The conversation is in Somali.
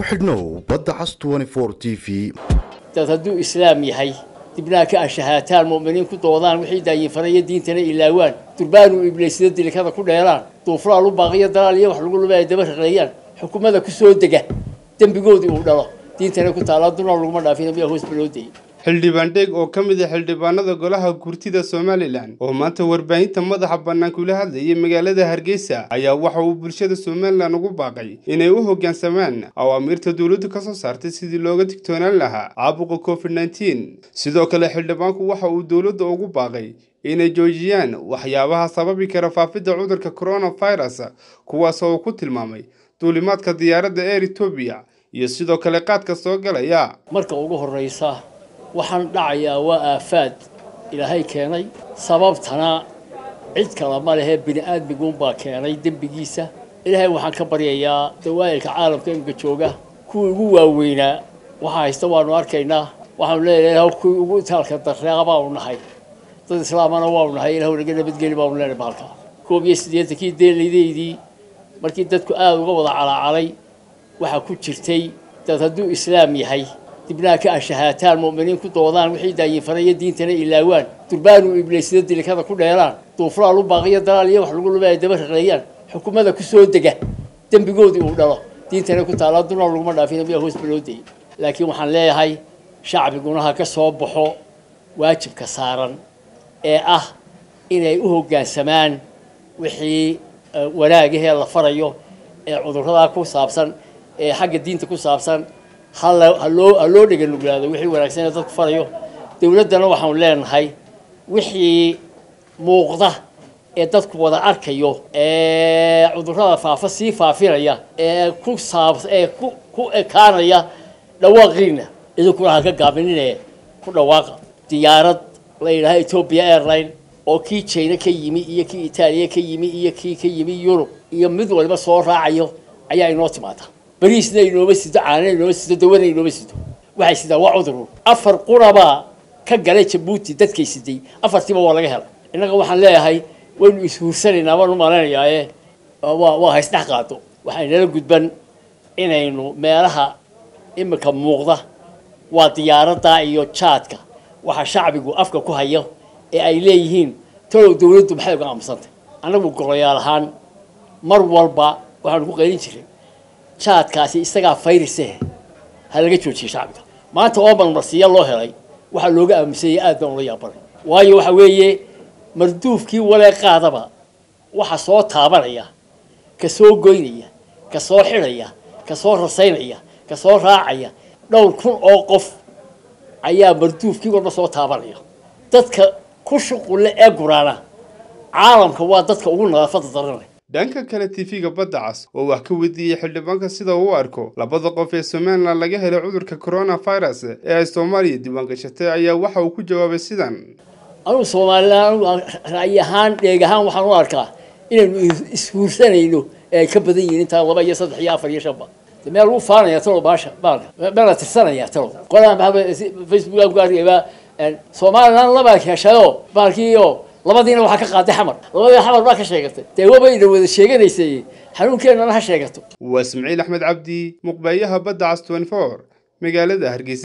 ku xidhnow badda cas t v dad hadduu islaam yahay dibnaha ka ashahaataan mu'miniin ku doodaan wixii daayinfaraya diintana ilaawaan durbaanu ibliisida dilikada ku dheeraan duufraal u baaqiyo dalaal iyo wax lagu luba ay daba raqeeyaan xukumada ku soo dega dembigoodii uu dhalo diintana ku taala dunaa laguma dhaafin miyaa hoos baloo dayay xildhibaan dheeg oo ka mid ah xildhibaanada golaha gurtida somalilan oo maanta warbaahinta madaxa bannaan kula hadlayay magaalada hargeysa ayaa waxa uu bulshada somalilan ugu baaqay inay u hoggaansamaan awaamiirta dowladdu ka soo saartay sidii looga digtoonaan lahaa caabuqa covid nneteen sidoo kale xildhibaanku waxa uu dowladda ugu baaqay inay joojiyaan waxyaabaha sababi kara faafidda cudurka coronavirus kuwaas oo uu ku tilmaamay duulimaadka diyaaradda eer etoobiya iyo sidoo kale qaadka soo galaya marka ugu horraysa waxaan dhacayaa waa aafaad ilaahay keenay sababtana cid kale ma lehee bini aadmiguunbaa keenay dembigiisa ilaahay waxaan ka baryayaa dawaa'ilka caalamka imika jooga kuwii ugu waaweynaa waxa haysta waanu arkaynaa waxaanu leeyahay kuwii ugu itaalka darreeqa baanu nahay dad islaamana waanu nahay ilahu naga nabadgeli baanu leenahay bahalka koob iyo siddeetankii deelaydaydii markii dadku aada uga wada calaacalay waxaa ku jirtay dad hadduu islaam yahay dibnaha ka ashahaataan mu'miniin ku doodaan wixii daayinfaraya diintana ilaawaan durbaanu ibliisida dilikada ku dheeraan duufraal u baaqiyo dalaal iyo wax lagu luba ay daba raqeeyaan xukumada ku soo dega dembigoodii uu dhalo diintana ku taala dunaa laguma dhaafin miyaa hoos baloo dayay laakiin waxaan leeyahay shacbiguna ha ka soo baxo waajibka saaran ee ah inay u hoggaansamaan wixii wanaagahee la farayo ee cudurradaa ku saabsan ee xagga diinta ku saabsan haloo ha loo dhega nuglaado wixii wanaagsan ee dadku farayo dowladdana waxaanu leenahay wixii muuqda ee dadku wada arkayo ee cudurrada faafa sii faafinaya ee ku saab ee ku ku ekaanaya dhawaaqiina idinkuna ha ka gaabinine ku dhawaaqa diyaarad la yidhaha ethoopia airline oo kii jina ka yimi iyo kii itaaliya ka yimi iyo kii ka yimi yurub iyo mid waliba soo raacayo ayaa inoo timaada bariisna inooma sido caanana inooma sido dawana inooma sido waxay sidaan waa cudurun afar qurabaa ka galay jabuuti dadkay siday afartiiba waa laga helay innaga waxaan leeyahay waynu ishuursanaynaa waan u malaynayaa waa waa haysdhex qaado waxaynala gudban inaynu meelaha imika muuqda waa diyaaradda iyo jaadka waxa shacbigu afka ku hayo ee ay leeyihiin talow dawladdu maxay uga aamusantay annagu golayaal ahaan mar walba waxaanu ku qaylin jiray jaadkaasi isagaa fayrise ha laga joojiye shacbiga maanta oo marmarsiya loo helay waxaa looga aamusanyay aad baan ula yaabanay waayo waxa weeye marduufkii walee qaadaba waxa soo taabanaya ka soo goynaya ka soo xidhaya ka soo rasaynaya ka soo raacaya dhowr kun oo qof ayaa marduufkii walba soo taabanaya dadka ku shuqulle ee guraana caalamka waa dadka ugu nadaafada daranay dhanka kale tv-ga badda cas oo wax ka weydiiyey xildhibaanka sida uu arko labada qof ee somalilan laga helay cudurka coronavirus ee ay soomaaliya diiwaangashatay ayaa waxa uu ku jawaabay sidan anugu somalilan anugu ra'yi ahaan dheeg ahaan waxaan u arkaa inaynu ishuursanayno ee ay ka badan yihiin intaa laba iyo saddex iyo afar iyo shanba meel lagu faanaya talo baasha baalka meel la tirsanaya talo qolaan facebook ku arkayba somalilan labaa heshayo baalkiiyo labadiina waxaa ka qaaday xamar labadii xamar baa ka sheegatay dee wabayna wada sheeganaysay xanuunkeenana ha sheegato waa ismaciil axmed cabdi muqbeeyaha badda cas magaalada hargeysa